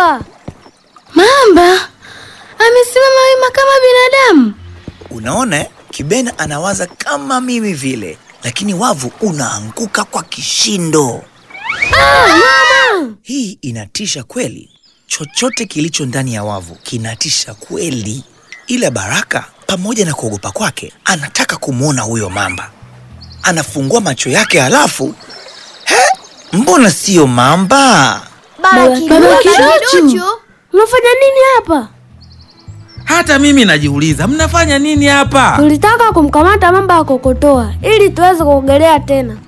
mamba. Mamba amesimama wima kama binadamu. Unaona, eh? Kibena anawaza kama mimi vile, lakini wavu unaanguka kwa kishindo. Hii inatisha kweli. Chochote kilicho ndani ya wavu kinatisha kweli, ila Baraka pamoja na kuogopa kwake anataka kumwona huyo mamba. Anafungua macho yake, halafu he, mbona siyo mamba? Baba Kiduchu, unafanya nini hapa? Hata mimi najiuliza mnafanya nini hapa? Tulitaka kumkamata mamba wa kokotoa ili tuweze kuogelea tena.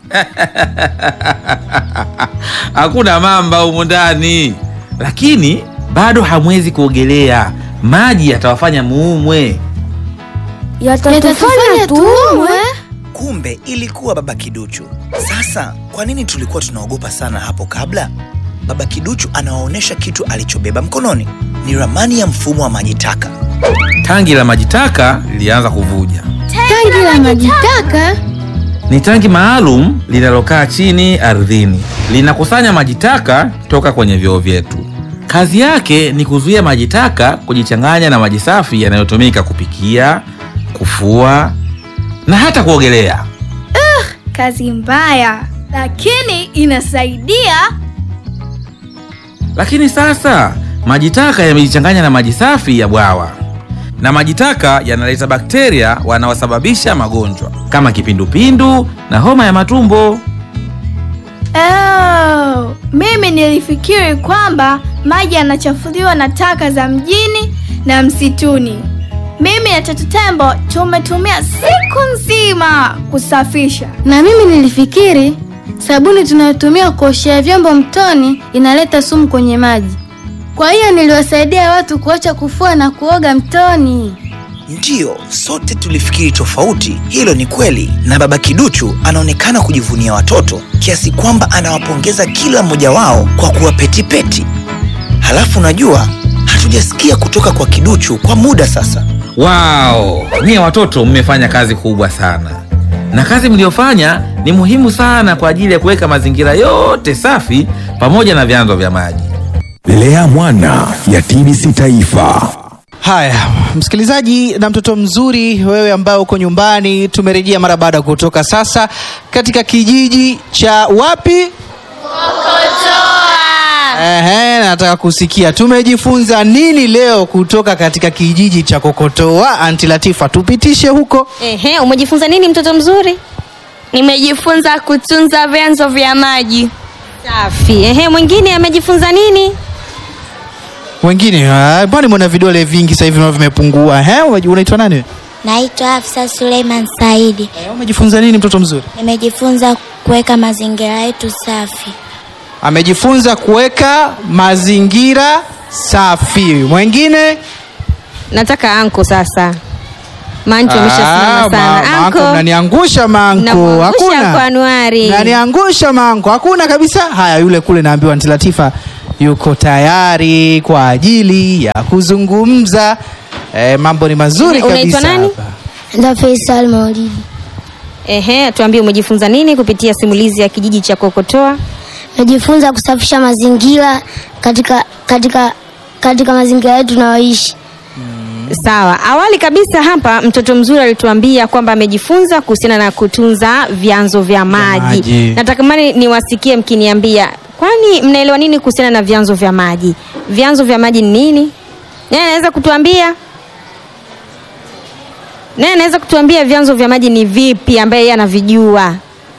Hakuna mamba humu ndani, lakini bado hamwezi kuogelea. Maji yatawafanya muumwe. Yatatufanya tuumwe. Kumbe ilikuwa Baba Kiduchu. Sasa kwa nini tulikuwa tunaogopa sana hapo kabla? Baba Kiduchu anawaonyesha kitu alichobeba mkononi. Ni ramani ya mfumo wa maji taka. Tangi la maji taka lilianza kuvuja. Tangi la maji taka. Ni tangi maalum linalokaa chini ardhini, linakusanya maji taka toka kwenye vyoo vyetu. Kazi yake ni kuzuia maji taka kujichanganya na maji safi yanayotumika kupikia, kufua na hata kuogelea. Kazi mbaya, lakini inasaidia. Lakini sasa maji taka yamejichanganya na maji safi ya bwawa, na maji taka yanaleta bakteria wanaosababisha magonjwa kama kipindupindu na homa ya matumbo. Oh, mimi nilifikiri kwamba maji yanachafuliwa na taka za mjini na msituni. Mimi na Tatu Tembo tumetumia siku nzima kusafisha. Na mimi nilifikiri sabuni tunayotumia kuoshea vyombo mtoni inaleta sumu kwenye maji. Kwa hiyo niliwasaidia watu kuacha kufua na kuoga mtoni. Ndiyo, sote tulifikiri tofauti. Hilo ni kweli, na Baba Kiduchu anaonekana kujivunia watoto kiasi kwamba anawapongeza kila mmoja wao kwa kuwa petipeti. Halafu unajua, hatujasikia kutoka kwa Kiduchu kwa muda sasa. Wao, nyie watoto mmefanya kazi kubwa sana, na kazi mliofanya ni muhimu sana kwa ajili ya kuweka mazingira yote safi pamoja na vyanzo vya maji. Lea Mwana ya TBC Taifa. Haya, msikilizaji na mtoto mzuri, wewe ambaye uko nyumbani, tumerejea mara baada ya kutoka sasa katika kijiji cha wapi? Ehe, nataka kusikia tumejifunza nini leo kutoka katika kijiji cha Kokotoa. Anti Latifa, tupitishe huko. Ehe, umejifunza nini mtoto mzuri? Nimejifunza kutunza vyanzo vya maji. Safi. Ehe, mwingine amejifunza nini? Wengine ah, mbona mwana vidole vingi sasa hivi nao vimepungua? Ehe, umeji- unaitwa nani? Naitwa Hafsa Suleiman Saidi. Eh, Umejifunza nini mtoto mzuri? Nimejifunza kuweka mazingira yetu safi. Amejifunza kuweka mazingira safi. Mwingine? Nataka anko sasa. Mancho Ah, ameshasimama ma- sana. manko, Anko. mnaniangusha manko. Namwangusha Hakuna. kwa Anuari. Mnaniangusha manko. Hakuna kabisa. Haya, yule kule naambiwa Aunti Latifa yuko tayari kwa ajili ya kuzungumza. Eh, mambo ni mazuri Unaitwa kabisa. nani? hapa. Nda Faisal Maulidi. Ehe, tuambie umejifunza nini kupitia simulizi ya kijiji cha Kokotoa? Najifunza kusafisha mazingira katika katika katika mazingira yetu tunayoishi. Sawa. Awali kabisa hapa mtoto mzuri alituambia kwamba amejifunza kuhusiana na kutunza vyanzo vya maji. maji. Natamani niwasikie mkiniambia, kwani mnaelewa nini kuhusiana na vyanzo vya maji? Vyanzo vya maji ni nini? Nani anaweza kutuambia? Nani anaweza kutuambia vyanzo vya maji ni vipi ambaye yeye anavijua?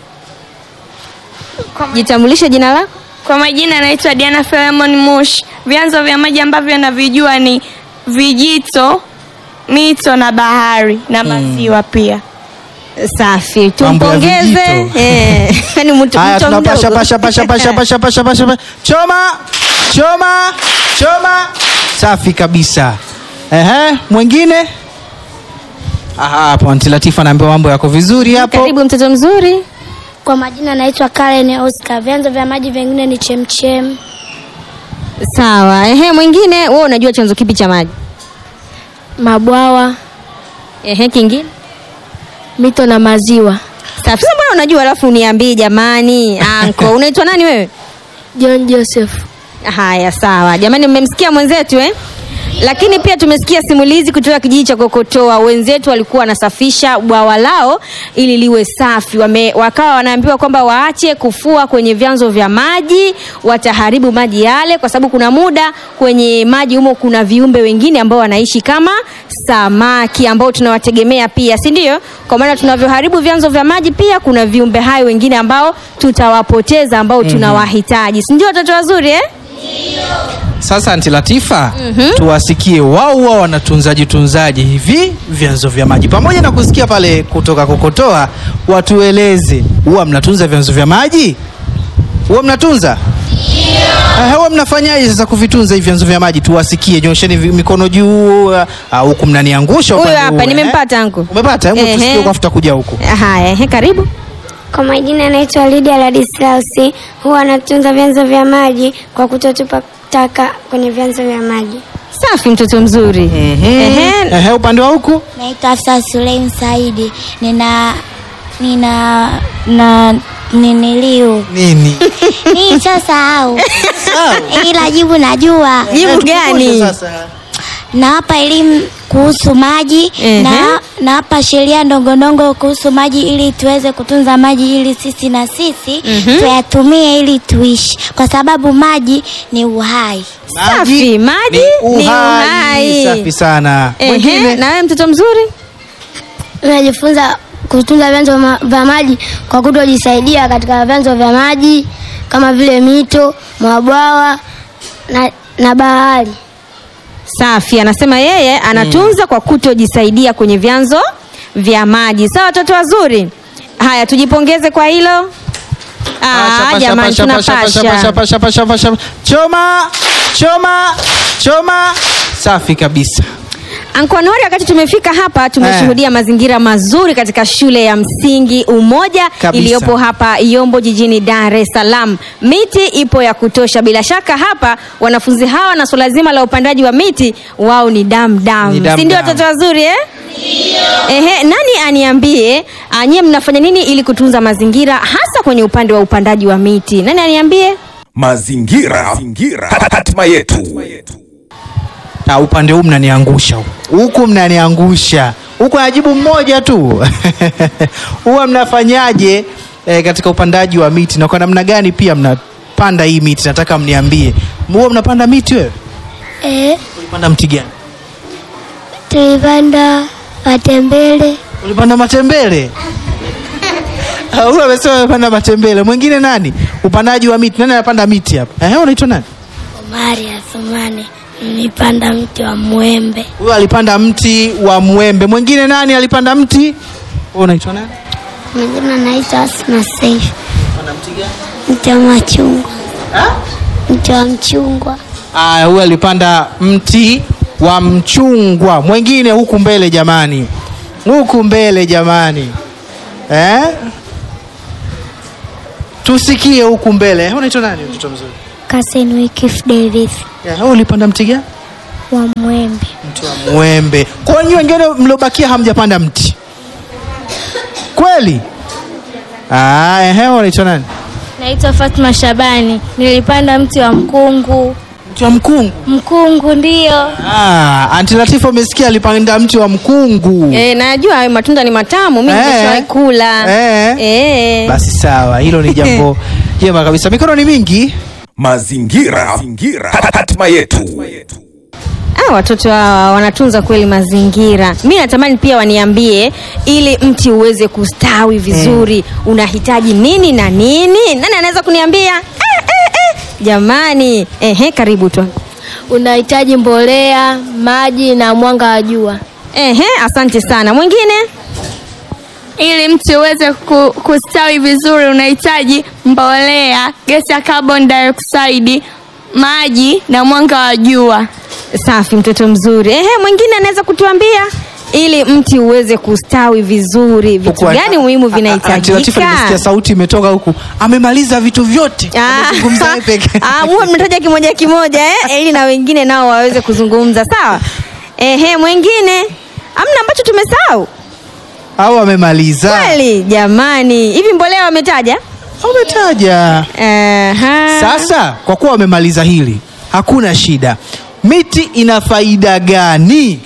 Jitambulishe jina lako. Kwa majina naitwa Diana Filemon Mush. Vyanzo vya maji ambavyo navijua ni vijito, mito na bahari na maziwa pia. Safi, Mambo ya tumpongeze. vijito. Eh, yani mtu Haya, mtu tunapasha mdogo. pasha pasha pasha pasha pasha pasha pasha. Choma! Choma! Choma! Safi kabisa. Ehe, mwingine? Aha, hapo Aunti Latifa anaambiwa mambo yako vizuri hapo. Karibu mtoto mzuri. Kwa majina naitwa Karen Oscar. Vyanzo vya maji vingine ni chemchem, Sawa. Ehe, mwingine wewe unajua chanzo kipi cha maji? Mabwawa, Ehe, kingine? mito na maziwa. Safi. Sasa mbona unajua alafu uniambie jamani? Anko, unaitwa nani wewe? John Joseph. Haya, sawa jamani, mmemsikia mwenzetu eh? Lakini pia tumesikia simulizi kutoka kijiji cha Kokotoa. Wenzetu walikuwa wanasafisha bwawa lao ili liwe safi, wame, wakawa wanaambiwa kwamba waache kufua kwenye vyanzo vya maji, wataharibu maji yale, kwa sababu kuna muda kwenye maji humo kuna viumbe wengine ambao wanaishi kama samaki ambao tunawategemea pia, si ndio? Kwa maana tunavyoharibu vyanzo vya maji, pia kuna viumbe hai wengine ambao tutawapoteza, ambao tunawahitaji, si ndio? Watoto wazuri eh? Sasa Anti Latifa, tuwasikie wao wao wanatunzaji tunzaji hivi vyanzo vya maji, pamoja na kusikia pale kutoka Kokotoa, watueleze huwa mnatunza vyanzo vya maji, huwa mnatunza Eh, huwa mnafanyaje sasa kuvitunza hivi vyanzo vya maji? Tuwasikie, nyosheni vi- mikono juu, ah, huku mnaniangusha Huyu upande hapa huu, eh? nimempata angu. Umepata? Hebu Ehe. tusikie kwa afuta kuja huku. Haya, ehe, karibu. Kwa majina anaitwa Lydia Ladislausi, huwa anatunza vyanzo vya maji kwa kutotupa taka kwenye vyanzo vya maji. Safi, mtoto mzuri. Ehe, Ehe, upande wa huku Naitwa Hafsa Suleim Saidi. Nina nina na niniliu nini? nii sasahau, ila jibu najua. jibu gani? Nawapa elimu kuhusu maji Ehe. na nawapa sheria ndongodongo kuhusu maji ili tuweze kutunza maji ili sisi na sisi tuyatumie ili tuishi, kwa sababu maji ni uhai. Safi, maji ni uhai. Safi sana. Ehe, Mwingine na wewe mtoto mzuri? Tunajifunza kutunza vyanzo ma- vya maji kwa kutojisaidia katika vyanzo vya maji kama vile mito, mabwawa na, na bahari. Safi, anasema yeye anatunza kwa kutojisaidia kwenye vyanzo vya maji. Sawa, watoto wazuri. Haya, tujipongeze kwa hilo. Ah, Pasha, jamani pasha, pasha, pasha, pasha, tunapasha. pasha, pasha, pasha. Choma, choma, choma. Safi kabisa. Ankonori, wakati tumefika hapa tumeshuhudia mazingira mazuri katika shule ya msingi Umoja Kabisa. iliyopo hapa Yombo jijini Dar es Salaam. Miti ipo ya kutosha, bila shaka hapa wanafunzi hawa na swala zima la upandaji wa miti wao ni dam Ni dam, dam si ndio dam. watoto wazuri eh? Ehe, nani aniambie anyie mnafanya nini ili kutunza mazingira hasa kwenye upande wa upandaji wa miti? Nani aniambie? Mazingira, mazingira. Hatima yetu. Na upande huu mnaniangusha huku. huku mnaniangusha huku, najibu mmoja tu. Huwa mnafanyaje eh, katika upandaji wa miti na kwa namna gani pia mnapanda hii miti? Nataka mniambie, huwa mnapanda miti wewe? Eh, Ulipanda mti gani? tulipanda matembele. Ulipanda matembele? Ah, Huyu amesema amepanda matembele. Mwingine nani? Upandaji wa miti, nani anapanda miti hapa? Eh, unaitwa nani? Omari Athumani, nilipanda mti wa mwembe. Huyu alipanda mti wa mwembe. Mwingine nani alipanda mti? Wewe unaitwa nani? Mwingine anaitwa Asma Saif, Panda mti gani? mti wa machungwa. Mti wa mchungwa. Aya, huyu alipanda mti wa mchungwa. Mwingine huku mbele jamani, huku mbele jamani, eh? Tusikie huku mbele. Eh, Unaitwa nani mtoto mzuri? Kasen Wikif Davis Eh, wewe ulipanda mti gani? wa mwembe. Mti wa mwembe. Kwa hiyo wengine mliobakia hamjapanda mti kweli? Ah, ehe, wewe unaitwa nani? Naitwa Fatma Shabani, nilipanda mti wa mkungu. Mti wa mkungu. Mkungu ndio. Ah, Anti Latifa umesikia alipanda mti wa mkungu. Eh, najua hayo matunda ni matamu, mimi Eh. nimeshawahi kula. Eh. Eh. Basi sawa, hilo ni jambo jema kabisa. Mikono ni mingi. Mazingira, mazingira. Hatima yetu. Ah, watoto hawa wanatunza kweli mazingira. Mi natamani pia waniambie, ili mti uweze kustawi vizuri unahitaji nini na nini? Nani anaweza kuniambia? Eh, eh, eh. Jamani, ehe, karibu tu. Unahitaji mbolea, maji na mwanga wa jua. Ehe, asante sana. Mwingine? Ili mti uweze ku, kustawi vizuri unahitaji mbolea, gesi ya carbon dioxide, maji na mwanga wa jua. Safi, mtoto mzuri. Ehe, mwingine anaweza kutuambia ili mti uweze kustawi vizuri, vitu Huku- gani muhimu A- a- Anti Latifa nimesikia vinahitajika? sauti imetoka huku. Amemaliza vitu vyote. Ah, Amezungumza yeye peke. ah, muwe mnataja kimoja kimoja eh, ili na wengine nao waweze kuzungumza sawa. Ehe, mwingine amna ambacho tumesahau Au amemaliza. kweli? Jamani, hivi mbolea wametaja? umetaja Aha. sasa kwa kuwa wamemaliza hili hakuna shida miti ina faida gani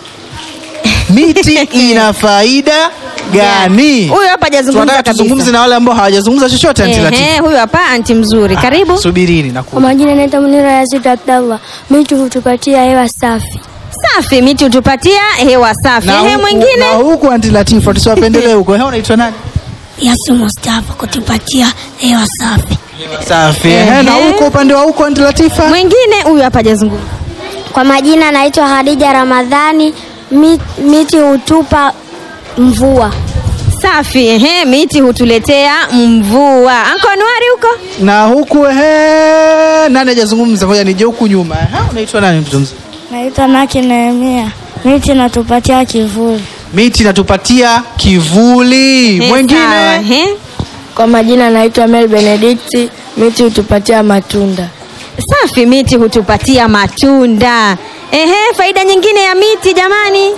miti ina faida gani Huyu hapa hajazungumza Tunataka kabisa. tuzungumze na wale ambao hawajazungumza chochote Aunty Latifa. Ehe, huyu hapa anti mzuri. Karibu. subirini na Kwa majina naitwa Munira Yazid Abdallah. Miti hutupatia hewa safi. Safi, miti hutupatia hewa safi. na Ehe, huku- mwingine? na huku Aunty Latifa tusiwapendelee huko Ehe, unaitwa nani Yasu Mustafa kutupatia hewa safi. safi Ehe, na huko upande wa huko Aunty Latifa Mwingine huyu hapa hajazungumza. Kwa majina naitwa Hadija Ramadhani. Mi- Miti hutupa mvua. Safi, ehe, miti hutuletea mvua. Anko Anuari huko? na huku ehe, nani hajazungumza ngoja nije huku nyuma Ehe, unaitwa nani mtoto mzuri Naitwa Naki Nehemia. Miti inatupatia kivuli. miti inatupatia kivuli Ehe, mwingine sawa, ehe. Kwa majina naitwa Mel Benedicti. Miti hutupatia matunda. Safi, miti hutupatia matunda. Ehe, faida nyingine ya miti jamani.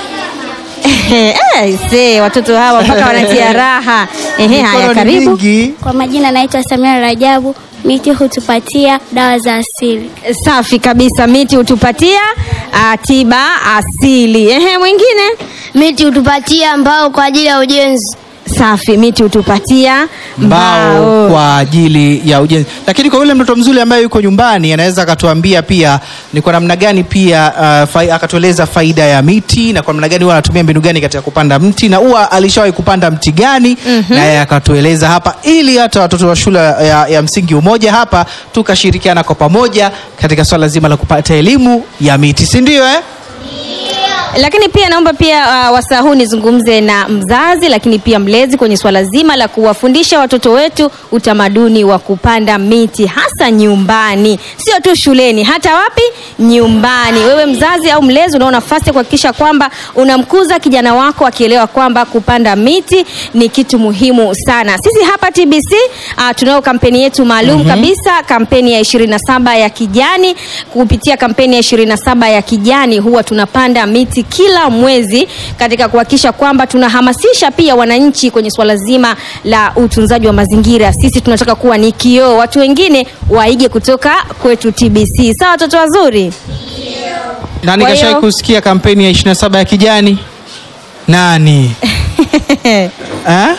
Ehe, eh, se, watoto hawa mpaka wanatia raha. Ehe, haya Mikono ni karibu. mingi. Kwa majina naitwa Samia Rajabu. Miti hutupatia dawa za asili. Safi kabisa, miti hutupatia ah, tiba asili. Ehe, mwingine? Miti hutupatia mbao kwa ajili ya ujenzi. Safi, miti hutupatia mbao mbao. kwa ajili ya ujenzi lakini kwa yule mtoto mzuri ambaye yuko nyumbani anaweza akatuambia pia ni kwa namna gani pia uh, fai, akatueleza faida ya miti na kwa namna gani huwa anatumia mbinu gani katika kupanda mti na huwa alishawahi kupanda mti gani mm-hmm. naye akatueleza hapa ili hata watoto wa shule ya, ya msingi umoja hapa tukashirikiana kwa pamoja katika swala zima la kupata elimu ya miti si ndio eh? Lakini pia naomba pia uh, wasaa huu nizungumze na mzazi lakini pia mlezi kwenye swala zima la kuwafundisha watoto wetu utamaduni wa kupanda miti hasa nyumbani, sio tu shuleni, hata wapi? Nyumbani. Wewe mzazi au mlezi unao nafasi ya kuhakikisha kwamba unamkuza kijana wako akielewa kwamba kupanda miti ni kitu muhimu sana. Sisi hapa TBC uh, tunayo kampeni yetu maalum mm-hmm. kabisa, kampeni ya 27 ya kijani. Kupitia kampeni ya 27 ya kijani huwa tunapanda miti kila mwezi katika kuhakikisha kwamba tunahamasisha pia wananchi kwenye swala zima la utunzaji wa mazingira. Sisi tunataka kuwa ni kioo, watu wengine waige kutoka kwetu TBC. Sawa, watoto wazuri? nani Kwa kashai hiyo- kusikia kampeni ya 27 ya kijani nani eh?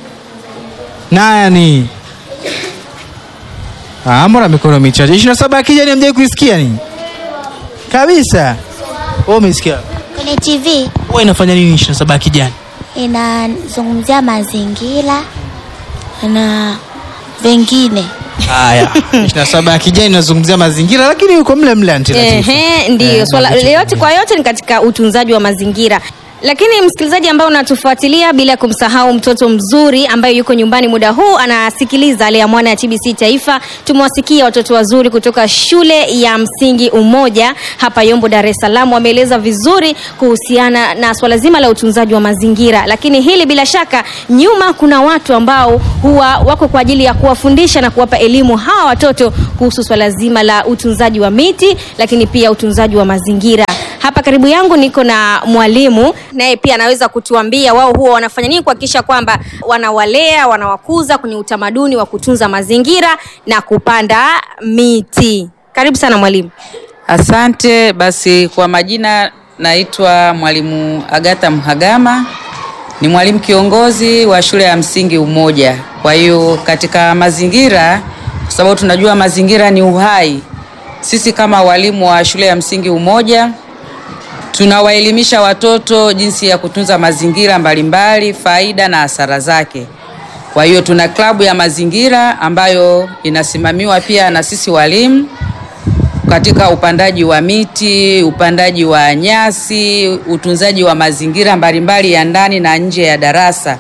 nani Ah, mbona mikono michache 27 ya kijani hamjai kuisikia nini kabisa wewe umesikia Kwenye TV huwa inafanya nini 27 ya kijani inazungumzia mazingira na vingine. haya 27 ya kijani inazungumzia mazingira lakini yuko mle mle Aunty Latifa. Ehe, ndiyo Eh, swala na vitu yote kwa yote ni katika utunzaji wa mazingira lakini msikilizaji ambao unatufuatilia bila kumsahau mtoto mzuri ambaye yuko nyumbani muda huu anasikiliza ale ya mwana ya tbc taifa tumewasikia watoto wazuri kutoka shule ya msingi umoja hapa yombo dar es salaam wameeleza vizuri kuhusiana na swala zima la utunzaji wa mazingira lakini hili bila shaka nyuma kuna watu ambao huwa wako kwa ajili ya kuwafundisha na kuwapa elimu hawa watoto kuhusu swala zima la utunzaji wa miti lakini pia utunzaji wa mazingira hapa karibu yangu niko na mwalimu naye pia anaweza kutuambia wao huwa wanafanya nini kuhakikisha kwamba wanawalea wanawakuza kwenye utamaduni wa kutunza mazingira na kupanda miti karibu sana mwalimu Asante. Basi kwa majina naitwa mwalimu Agata Mhagama, ni mwalimu kiongozi wa shule ya msingi Umoja. Kwa hiyo katika mazingira, kwa sababu tunajua mazingira ni uhai, sisi kama walimu wa shule ya msingi Umoja tunawaelimisha watoto jinsi ya kutunza mazingira mbalimbali, faida na hasara zake. Kwa hiyo tuna klabu ya mazingira ambayo inasimamiwa pia na sisi walimu katika upandaji wa miti, upandaji wa nyasi, utunzaji wa mazingira mbalimbali ya ndani na nje ya darasa.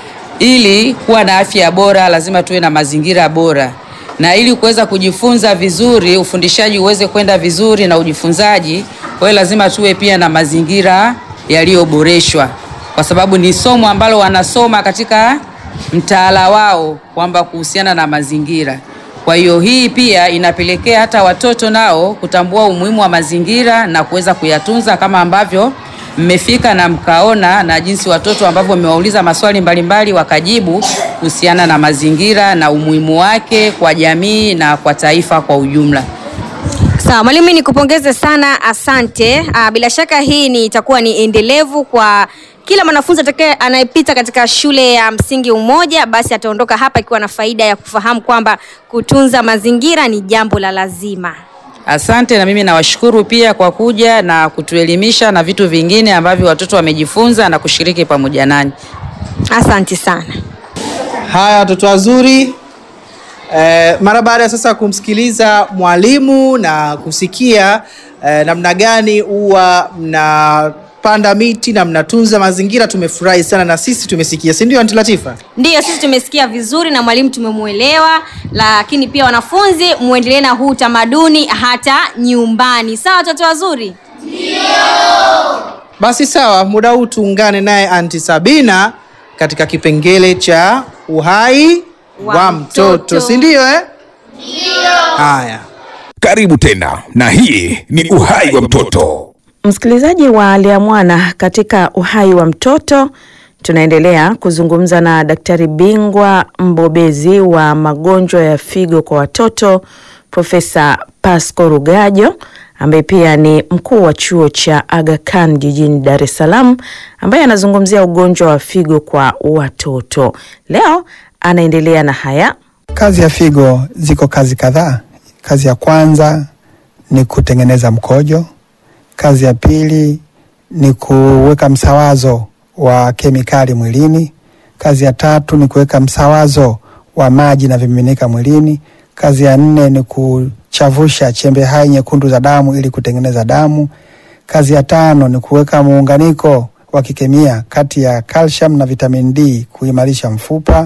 Ili kuwa na afya bora, lazima tuwe na mazingira bora, na ili kuweza kujifunza vizuri, ufundishaji uweze kwenda vizuri na ujifunzaji, kwa hiyo lazima tuwe pia na mazingira yaliyoboreshwa, kwa sababu ni somo ambalo wanasoma katika mtaala wao kwamba kuhusiana na mazingira. Kwa hiyo hii pia inapelekea hata watoto nao kutambua umuhimu wa mazingira na kuweza kuyatunza kama ambavyo mmefika na mkaona na jinsi watoto ambavyo mmewauliza maswali mbalimbali wakajibu kuhusiana na mazingira na umuhimu wake kwa jamii na kwa taifa kwa ujumla. Sawa mwalimu, mimi nikupongeze sana, asante. Aa, bila shaka hii ni itakuwa ni endelevu kwa kila mwanafunzi atakaye anayepita katika shule ya msingi Umoja, basi ataondoka hapa ikiwa na faida ya kufahamu kwamba kutunza mazingira ni jambo la lazima. Asante na mimi nawashukuru pia kwa kuja na kutuelimisha na vitu vingine ambavyo watoto wamejifunza na kushiriki pamoja nani. Asante sana. Haya watoto wazuri. Eh, mara baada ya sasa kumsikiliza mwalimu na kusikia eh, namna gani huwa mnapanda miti na mnatunza mazingira, tumefurahi sana na sisi tumesikia, si ndio Aunti Latifa? Ndiyo, sisi tumesikia vizuri na mwalimu tumemwelewa, lakini pia wanafunzi muendelee na huu utamaduni hata nyumbani. Sawa watoto wazuri? Basi sawa, muda huu tuungane naye Aunti Sabina katika kipengele cha uhai wa, Wa mtoto, mtoto. si ndio eh? Haya. Karibu tena, na hii ni uhai wa mtoto. Msikilizaji wa Lea Mwana, katika uhai wa mtoto tunaendelea kuzungumza na daktari bingwa mbobezi wa magonjwa ya figo kwa watoto Profesa Pasco Rugajo ambaye pia ni mkuu wa chuo cha Aga Khan jijini Dar es Salaam ambaye anazungumzia ugonjwa wa figo kwa watoto. Leo anaendelea na haya. Kazi ya figo ziko kazi kadhaa. Kazi ya kwanza ni kutengeneza mkojo. Kazi ya pili ni kuweka msawazo wa kemikali mwilini. Kazi ya tatu ni kuweka msawazo wa maji na vimiminika mwilini. Kazi ya nne ni kuchavusha chembe hai nyekundu za damu ili kutengeneza damu. Kazi ya tano ni kuweka muunganiko wa kikemia kati ya calcium na vitamin D kuimarisha mfupa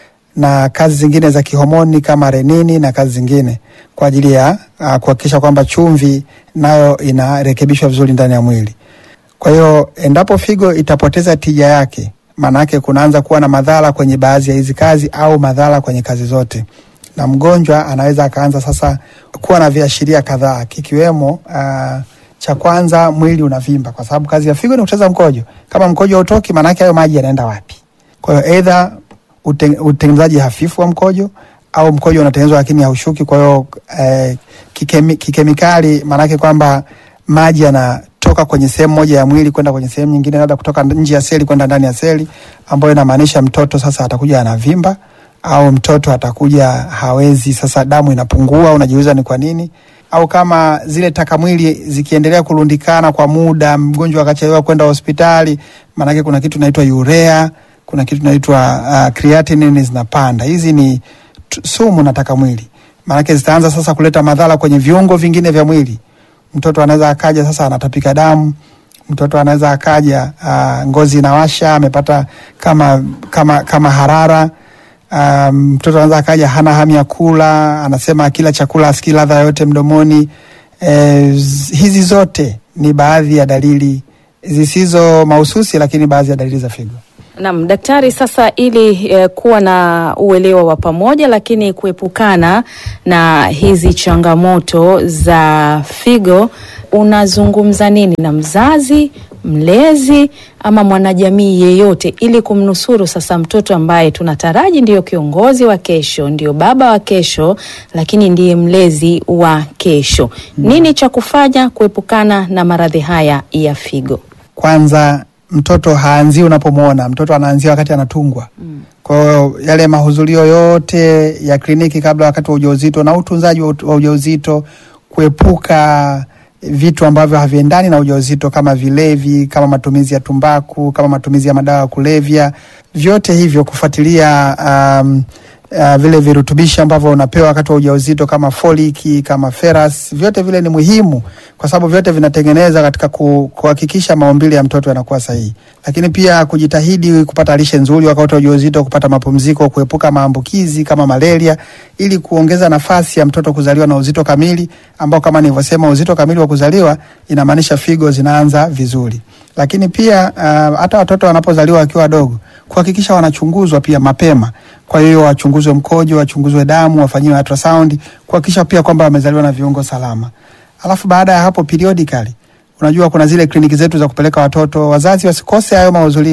na kazi zingine za kihomoni kama renini na kazi zingine kwa ajili ya uh, kuhakikisha kwamba chumvi nayo inarekebishwa vizuri ndani ya mwili. Kwa hiyo endapo figo itapoteza tija yake, maana yake kunaanza kuwa na madhara kwenye baadhi ya hizi kazi au madhara kwenye kazi zote, na mgonjwa anaweza akaanza sasa kuwa na viashiria kadhaa kikiwemo uh, cha kwanza mwili unavimba, kwa sababu kazi ya figo ni kuteza mkojo. Kama mkojo hautoki, maana yake hayo maji yanaenda wapi? Kwa hiyo either uten- utengenezaji hafifu wa mkojo au mkojo unatengenezwa lakini haushuki. Kwa hiyo eh, kikemi, kikemikali maanake kwamba maji yanatoka kwenye sehemu moja ya mwili kwenda kwenye sehemu nyingine, labda kutoka nje ya seli kwenda ndani ya seli, ambayo inamaanisha mtoto sasa atakuja anavimba au mtoto atakuja hawezi, sasa damu inapungua, unajiuliza ni kwa nini au kama zile taka mwili zikiendelea kurundikana kwa muda, mgonjwa akachelewa kwenda hospitali, maanake kuna kitu inaitwa urea, kuna kitu inaitwa uh, creatinine zinapanda. Hizi ni t- sumu na taka mwili, maanake zitaanza sasa kuleta madhara kwenye viungo vingine vya mwili. Mtoto anaweza akaja sasa anatapika damu, mtoto anaweza akaja uh, ngozi inawasha, amepata kama, kama, kama harara Um, mtoto anaweza akaja hana hamu ya kula, anasema akila chakula asikii ladha yoyote mdomoni. E, hizi zote ni baadhi ya dalili zisizo mahususi, lakini baadhi ya dalili za figo. Naam, daktari, sasa ili eh, kuwa na uelewa wa pamoja lakini kuepukana na hizi changamoto za figo, unazungumza nini na mzazi, mlezi ama mwanajamii yeyote ili kumnusuru sasa mtoto ambaye tunataraji ndiyo kiongozi wa kesho, ndiyo baba wa kesho, lakini ndiye mlezi wa kesho. Nini cha kufanya kuepukana na maradhi haya ya figo? Kwanza, mtoto haanzii unapomwona, mtoto anaanzia wakati anatungwa. Kwa hiyo yale mahudhurio yote ya kliniki kabla, wakati wa ujauzito na utunzaji wa ut- wa ujauzito, kuepuka vitu ambavyo haviendani na ujauzito kama vilevi, kama matumizi ya tumbaku, kama matumizi ya madawa ya kulevya, vyote hivyo kufuatilia um, uh, vile virutubishi ambavyo unapewa wakati wa ujauzito kama foliki, kama ferrous, vyote vile ni muhimu kwa sababu vyote vinatengeneza katika ku- kuhakikisha maumbile ya mtoto yanakuwa sahihi, lakini pia kujitahidi kupata lishe nzuri wakati wa ujauzito, kupata mapumziko, kuepuka maambukizi kama malaria, ili kuongeza nafasi ya mtoto kuzaliwa na uzito kamili, ambao kama nilivyosema, uzito kamili wa kuzaliwa inamaanisha figo zinaanza vizuri. Lakini pia uh, hata watoto wanapozaliwa wakiwa wadogo, kuhakikisha wanachunguzwa pia mapema. Kwa hiyo wachunguzwe mkojo, wachunguzwe damu, wafanyiwe ultrasound, kuhakikisha pia kwamba wamezaliwa na viungo salama. Alafu baada ya hapo periodically, unajua kuna zile kliniki zetu za kupeleka watoto, wazazi wasikose hayo mahudhurio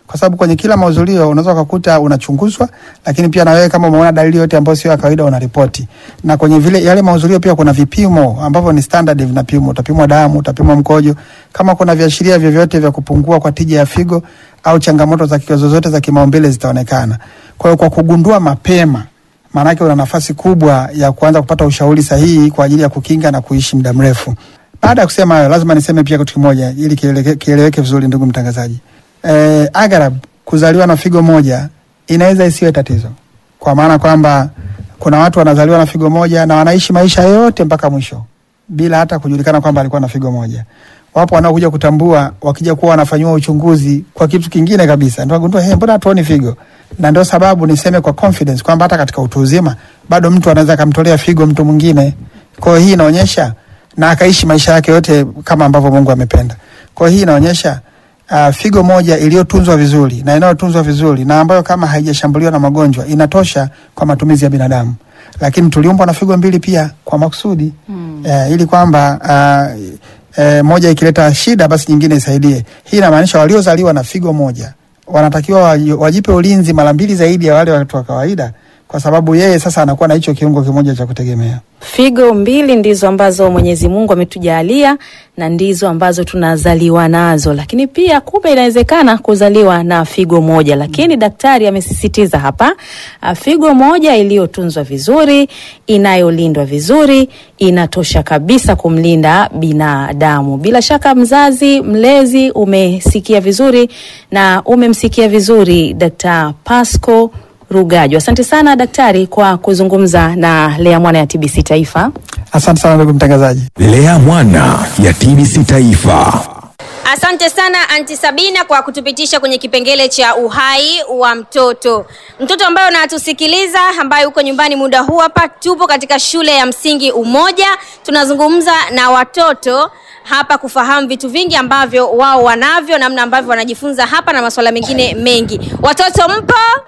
kwa sababu kwenye kila mahudhurio unaweza ukakuta unachunguzwa, lakini pia na wewe kama umeona dalili yote ambayo sio ya kawaida unaripoti. Na kwenye vile yale mahudhurio pia kuna vipimo ambavyo ni standard vinapimwa, utapimwa damu, utapimwa mkojo, kama kuna viashiria vyovyote vya kupungua kwa tija ya figo au changamoto za kiko zozote za kimaumbile zitaonekana. Kwa hiyo kwa kugundua mapema maanake una nafasi kubwa ya kuanza kupata ushauri sahihi kwa ajili ya kukinga na kuishi muda mrefu. Baada ya kusema hayo, lazima niseme pia kitu kimoja ili kieleweke kieleweke vizuri, ndugu mtangazaji. Eh, aghalabu kuzaliwa na figo moja inaweza isiwe tatizo, kwa maana kwamba kuna watu wanazaliwa na figo moja na wanaishi maisha yote mpaka mwisho bila hata kujulikana kwamba alikuwa na figo moja. Wapo wanaokuja kutambua wakija kuwa wanafanyiwa uchunguzi kwa kitu kingine kabisa, ndio wagundua hey, mbona hatuoni figo? Na ndio sababu niseme kwa confidence kwamba hata katika utu uzima bado mtu anaweza akamtolea figo mtu mwingine. Kwa hiyo hii inaonyesha na akaishi maisha yake yote kama ambavyo Mungu amependa. Kwa hiyo hii inaonyesha uh, figo moja iliyotunzwa vizuri na inayotunzwa vizuri na ambayo kama haijashambuliwa na magonjwa inatosha kwa matumizi ya binadamu, lakini tuliumbwa na figo mbili pia kwa makusudi mm. uh, ili kwamba uh, uh, moja ikileta shida basi nyingine isaidie. Hii inamaanisha waliozaliwa na figo moja wanatakiwa waji- wajipe ulinzi mara mbili zaidi ya wale watu wa kawaida, kwa sababu yeye sasa anakuwa na hicho kiungo kimoja cha kutegemea. Figo mbili ndizo ambazo Mwenyezi Mungu ametujalia na ndizo ambazo tunazaliwa nazo, lakini pia kumbe inawezekana kuzaliwa na figo moja, lakini daktari amesisitiza hapa, ah, figo moja iliyotunzwa vizuri, inayolindwa vizuri, inatosha kabisa kumlinda binadamu. Bila shaka, mzazi mlezi, umesikia vizuri na umemsikia vizuri Dr. Pasco Rugaju. Asante sana daktari kwa kuzungumza na Lea Mwana ya TBC Taifa. Asante sana ndugu mtangazaji. Lea Mwana ya TBC Taifa. Asante sana Anti Sabina kwa kutupitisha kwenye kipengele cha uhai wa mtoto. Mtoto ambaye unatusikiliza, ambaye uko nyumbani muda huu hapa, tupo katika shule ya msingi Umoja, tunazungumza na watoto hapa kufahamu vitu vingi ambavyo wao wanavyo, namna ambavyo wanajifunza hapa na masuala mengine mengi. Watoto mpo?